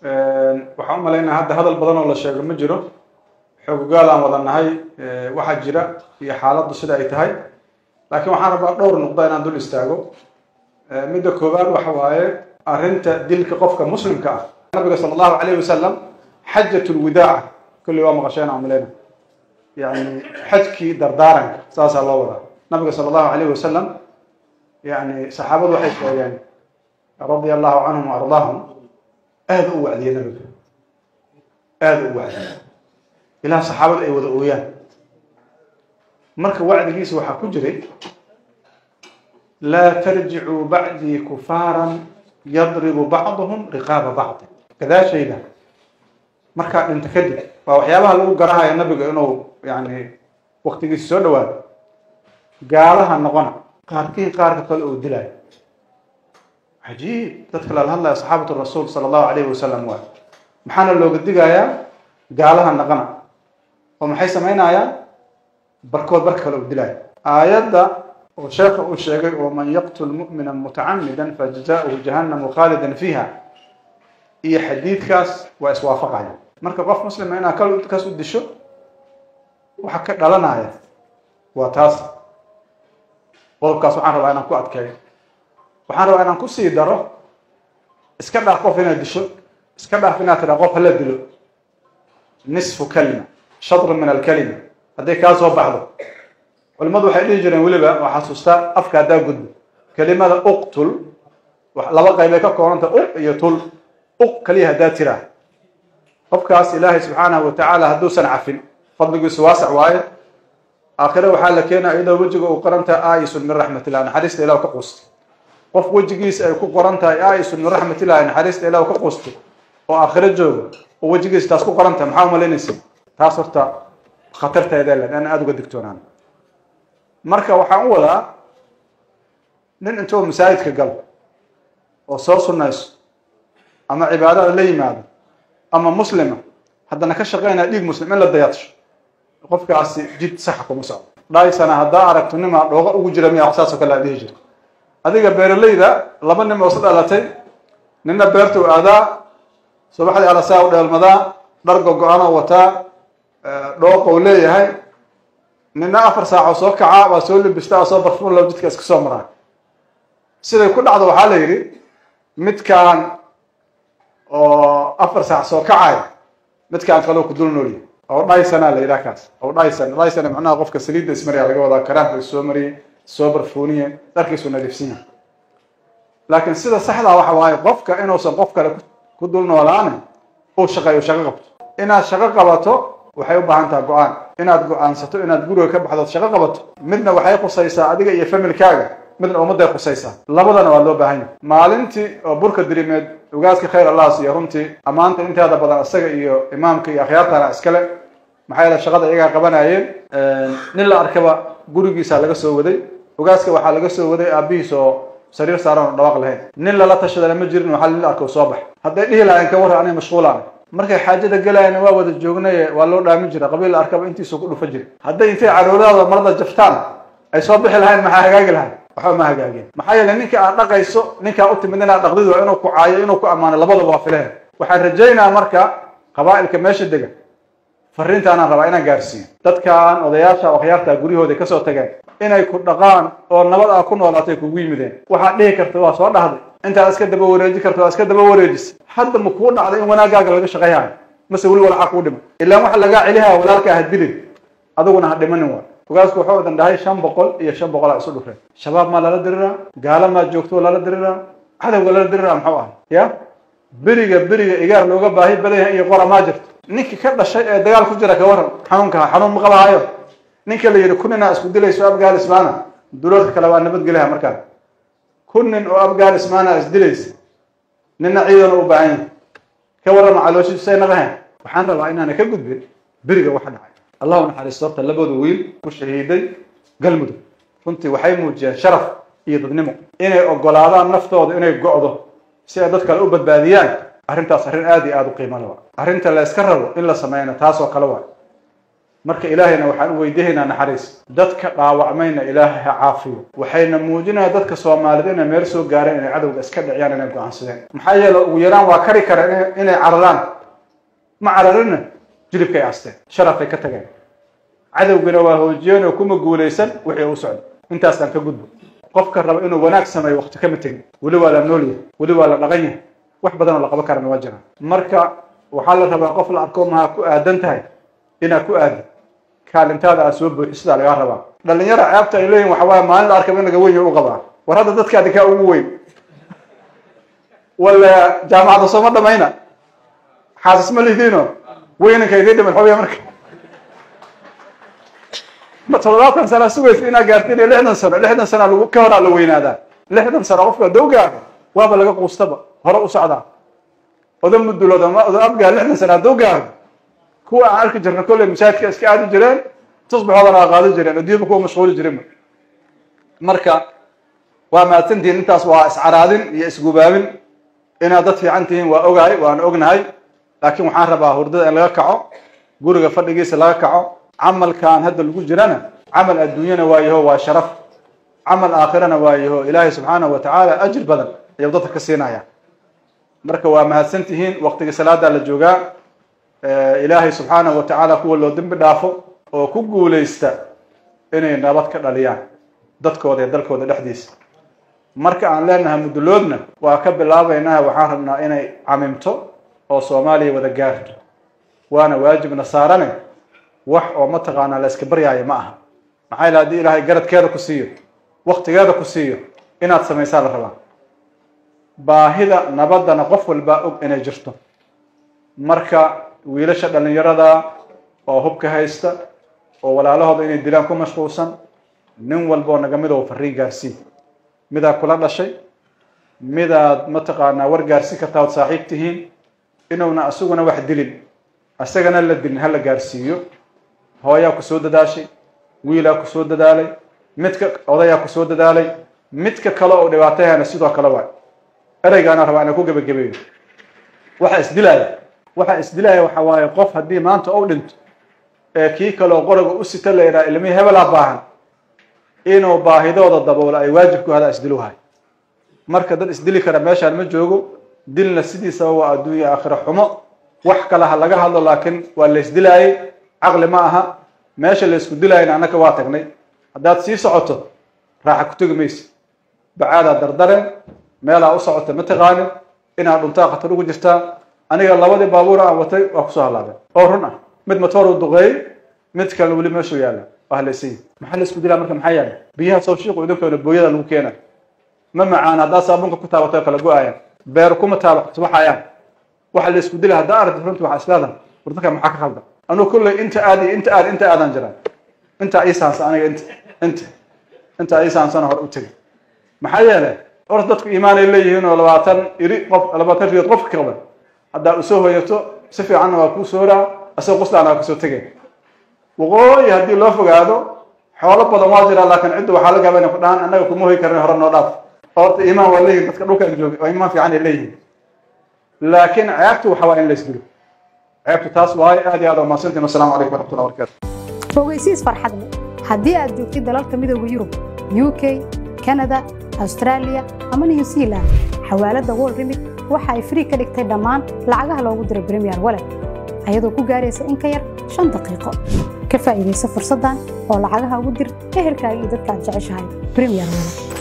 waxaan u malaynaya hadda hadal badan oo la sheego ma jiro xoogogaal aan wada nahay waxaa jira iyo xaaladdu sida ay tahay laakiin waxaan rabaa dhowr nuqda inaan dul istaago midda koowaad waxa waaye arrinta dilka qofka muslimka ah nabiga sala allahu calayhi wasalam xajat lwidaaca kulli waa maqasheen aan malayna yani xajkii dardaaranka saasaa loo wadaa nabiga sala allahu calayhi wasalam yani saxaabadu waxay sheegeen radia allahu canhum wa ardaahum aada u wacdiyey nabiga aada u wacdiyey ilaa saxaabada ay wada ooyaan marka wacdigiisa waxaa ku jiray laa tarjicuu bacdii kufaaran yadribu bacduhum riqaaba bacdi gadaashayda markaa dhinta kadib waa waxyaabaha lagu garahaya nabiga inuu yani waktigiisa soo dhawaado gaalaha noqona qaarkiin qaarka kale uu dilaayo cajiib dadka lala hadlaya saxaabatu rasuul sala allahu calayhi wasalam waay maxaana looga digayaa gaalaha naqana oo maxay samaynayaan barkood barka kale uu dilaayo aayadda oo sheekha uu sheegay oo man yaqtul mu'mina mutacamidan fajzauhu jahannamu khaalidan fiiha iyo xadiidkaas waa iswaafaqaya marka qof muslima inaad kaas u disho waxa ka dhalanaya waa taas qodobkaas waxaan rabaa inaan ku adkeeyo waxaan rabaa inaan kusii daro iska dhaaf qof inaad disho iska dhaaf inaad tidhaa qof hala dilo nisfu kalima shadru min alkalima hadday kaa soo baxdo culimadu waxay dhihi jireen weliba waa xasuustaa afka haddaa gudbo kelimada uqtul laba qaybay ka koobanta uq iyo tul uq kaliya haddaa tiraa qofkaas ilaahay subxaanahu watacaala hadduusan cafin fadligiisu waasac waaye aakhire waxaa la keenaya iyadoo wejiga uu qoran tahay aayisun min raxmatillah naxariista ilah ka quustay qof wejigiisa ay ku qoran tahay aayisun min raxmatillahi naxariista ilah ka quustay oo aakhiro jooga oo wejigiisa taas ku qoran tahay maxaa umalaynaysa taas horta khatarteeda le aan aada uga digtoonaan marka waxaan u wadaa nin intuu masaajidka galo oo soo sunnayso ama cibaadada la yimaado ama muslima haddana ka shaqeynaya dhiig muslim in la dayadsho qofkaasi jid saxa kuma socdo dhaysana haddaa aragto nimaa dhooqa ugu jira miya wax saasoo kale aad dhihi jirta adiga beeralayda laba nin oo is dhalatay nina beerta u aadaa subaxdii alasaa u dheelmadaa dhar go-go-anoo wataa dhooqou leeyahay nina afar saacoo soo kacaa waa soo libistaa oo soo barfuun low jidka iska soo maraa siday ku dhacdo waxaa la yidhi midkaan oo afar saac soo kacaya midkaan kaloo ku dul noolyahy oo dhaysana la yidhaha kaas oo dhaysan dhaysana macnaha qofka saliidda ismariya laga wadaa karaamka is soo mariyey soo barfuuniye dharkiisu nadiifsan yahay laakiin sida saxdaa waxa waaye qofka inuusan qof kale ku dul noolaanin uu shaqeeyo shaqo qabto inaad shaqo qabato waxay u baahan taha go-aan inaad go-aansato inaad guriga ka baxdood shaqo qabato midna waxay khusaysaa adiga iyo familkaaga midna ummadday khusaysaa labadana waa loo baahan yahay maalintii oo burka dirimeed ugaaska khayr allah siiyo runtii ammaanta inteeda badan isaga iyo imaamka iyo akhyaartana iskale maxaa yeele shaqada iyagaa qabanayeen nin la arkaba gurigiisa laga soo waday ugaaska waxaa laga soo waday aabihiis oo sariir saaran oo dhawaaq lahayn nin lala tashadana ma jirin waxaa nin la arko soo bax hadday dhihi lahayn ka warran aniga mashquulaan markay xaajada galayana waa wada joognaye waa loo dhaamin jira qabiil la arkaba intiisu ku dhufa jira hadday intay caroodaada marada jaftaan ay soo bixi lahayn maxaa hagaagi lahayn waxba ma hagaageen maxaa yeele ninka aad dhaqayso ninkaa u timid inaad dhaqdid waa inuu ku caayo inuu ku ammaano labadaba waa fileen waxaan rajaynaa marka qabaa'ilka meesha dega fariintaanaan rabaa inaan gaarsiiyo dadkaan odayaasha akhyaarta guryahooda kasoo tageen inay ku dhaqaan oo nabad aa ku noolaatay kugu yimideen waxaad dhihi karta waa soo dhahday intaad iska daba wareeji karta waa iska daba wareejisa hadda ma kuu dhacday in wanaagaaga laga shaqayhayo mase weli walxaa kuu dhiman ilaan waxa lagaa celihaya walaalka ha dilin adiguna ha dhimanin waa ogaasku wuxuu wadan dhahay shan boqol iyo shan boqol a isu dhufreen shabaab maa lala diriraa gaala maa joogto lala diriraa cadowga lala diriraa muxuu ahay ya beriga beriga igaar looga baahi badan yahay iyo qora maa jirto ninkii ka dhashay ee dagaal ku jira ka waran xanuunka xanuun ma qabahayo ninka la yidhi kuninaa isku dilayso afghanismana duloodka kale waa nabadgelyaha markaa kunin oo afghanismana isdilaysa nina ciidan u baahan yahay ka warrama calooshiisay naqahayn waxaan rabaa inaana ka gudbin beriga waxa dhacay allahu naxariisto horta labada wiil ku shahiiday galmudug runtii waxay muujiyeen sharaf iyo dadnimo inay ogolaadaan naftooda inay go'do si ay dad kale u badbaadiyaan arrintaas arrin aada iyo aada u qiimo le waa arrinta la yska rabo in la sameyno taas oo kale waa marka ilaahayna waxaan u weydiinaynaa naxariis dadka dhaawacmayna ilaahay ha caafiyo waxayna muujinaya dadka soomaaliyed inay meel soo gaareen inay cadowga iska dhiciyaan inay go-aansadeen maxaa yeele ugu yaraan waa kari kara inay cararaan ma cararina jilibkay asteen sharafay ka tageen cadowgina waa hoojiyeen oo kuma guulaysan wixii u socda intaasaan ka gudbo qofka raba inuu wanaag sameeyo waqti kama tegin weli waa la nool yahay weli waa la dhaqan yahay wax badanoo la qaban karana waa jiraan marka waxaa la rabaa qof la arko maha ku aadan tahay inaad ku aadi kaalintaada aad soo buuxisidaa lagaa rabaa dhalinyara ceebta ay leeyihin waxa waaye maalin la arkaba in laga weyn yahay u qabaa war hadda dadkaadi kaa ugu weyn wala jaamacadda sooma dhamayna xaasis ma lihiino weynanka idii dhiman xooya marka ma toddobaatan sana sugaysa inaad gaartiin iyo lixdan sano lixdan sana lagu ka horaa la weynaadaa lixdan sano qofka hadduu gaaro waaba laga quustaba hore u socdaa oda mudulood ama oda abgaa lixdan sana hadduu gaaro kuwa aan arki jirna kolley masaajidka iska aadi jireen tusbaxoodana waa qaadi jireen adduunyaba kuwa mashquuli jirin marka waa mahadsantihiin intaas waa iscaraadin iyo isgubaabin inaad dad fiican tihiin waa ogahay waana ognahay laakiin waxaan rabaa hurdada in laga kaco guriga fadhigiisa laga kaco camalkan hadda lagu jirana camal adduunyana waa yaho waa sharaf camal aakhirana waa yaho ilaahay subxaanahu watacaala ajir badan ayuu dadka ka siinaya marka waa mahadsan tihiin waqtigii salaadaa la joogaa ilaahay subxaanahu watacaala kuwa loo dembi dhaafo oo ku guulaysta inay nabad ka dhaliyaan dadkooda iyo dalkooda dhexdiisa marka aan leenahay muduloodna waa ka bilaabaynaa waxaan rabnaa inay camimto oo soomaaliya wada gaarto waana waajibna saarane wax oo mataqaanaa la iska baryaayo ma aha maxaa yila haddii ilaahay garadkeeda ku siiyo waktigeeda ku siiyo inaad samaysaa la rabaa baahida nabaddana qof walbaa og inay jirto marka wiilasha dhallinyarada oo hubka haysta oo walaalahooda inay dilaan ku mashquulsan nin walboo naga mid oo fariin gaarsii midaad kula dhashay midaad mataqaanaa war gaarsi kartaa ood saaxiib tihiin inuuna isaguna wax dilin isagana la dilin hala gaarsiiyo hooyaa ku soo dadaashay wiilaa ku soo dadaalay midka odayaa ku soo dadaalay midka kale oo dhibaatayana sidoo kale waay ereygaana rabaa inaan ku gebagabeeyo waxa isdilaaya waxa isdilaaya waxa waaye qof haddii maanta ou dhinto ee kii kaleoo qoriga u sita la yidhaha ilmihii hebelaa baahan inuu baahidooda daboolo ay waajib ku hadaa isdiluhay marka dad isdili kara meeshaan ma joogo dilna sidiisaba waa adduunya aakhira xumo wax kale ha laga hadlo laakiin waa la isdilaayay caqli ma aha meesha la isku dilaayana annaka waa tagnay haddaad sii socoto raaxa ku tegi maysa bacaadaa dardareen meelaa u socota ma taqaanin inaad dhuntaa khatar ugu jirtaa aniga labadii baabuur aan watay waa kusoo halaabeen oo run ah mid matoor u duqeeyey mid kalena weli meeshuu yaalla waa halaysan maxaa la isku dilaa marka maxaa yaala biyaha soo shiiqu idinkoona booyada lagu keena ma macaan haddaa saabuunka ku taabatay kala go-ayaan beer kuma taabaxayaan waxa la isku dila haddaa aragti runtii waxaa islaadan wardanka maxaa ka khaldan anuu kulley inta aad iyo inta aad inta aadan jiraan inta ii saansan aniga inta inta inta ii saansana hore u tegay maxaa yeelay horta dadku iimaanay leeyihiin oo labaatan iri qof labaatan riyood qofka ka qaban haddaa usoo hoyato si fiicanna waa kuu sooraa asagoo quslaana waa kasoo tegay waqooyi haddii loo fogaado xoolo badan waa jiraa laakiin cidda waxaa laga yaaba inay ku dhahaan annaga kuma hoy karin hore noo dhaaf horta iimaan waa leeyihin dadka dhulkaan joogay oo iimaan fiican ay leeyihiin laakiin ceebtu waxa waa in la isdilo ceebtu taas waaye aad iyo aad waa mahadsantiin wasalaamu calaykum waraxmatullahi wabarakatu fogeysiis farxad leh haddii aad joogtid dalalka midooda yurub u k kanada australia ama new zealand xawaaladda world remit waxa ay free ka dhigtay dhammaan lacagaha loogu diro premier wallet ayadoo ku gaaraysa in ka yar shan daqiiqo ka faa'iidaysa fursaddan oo lacagaha ugu dir ehelkaaga iyo dadka aad jeceshahay premier wallet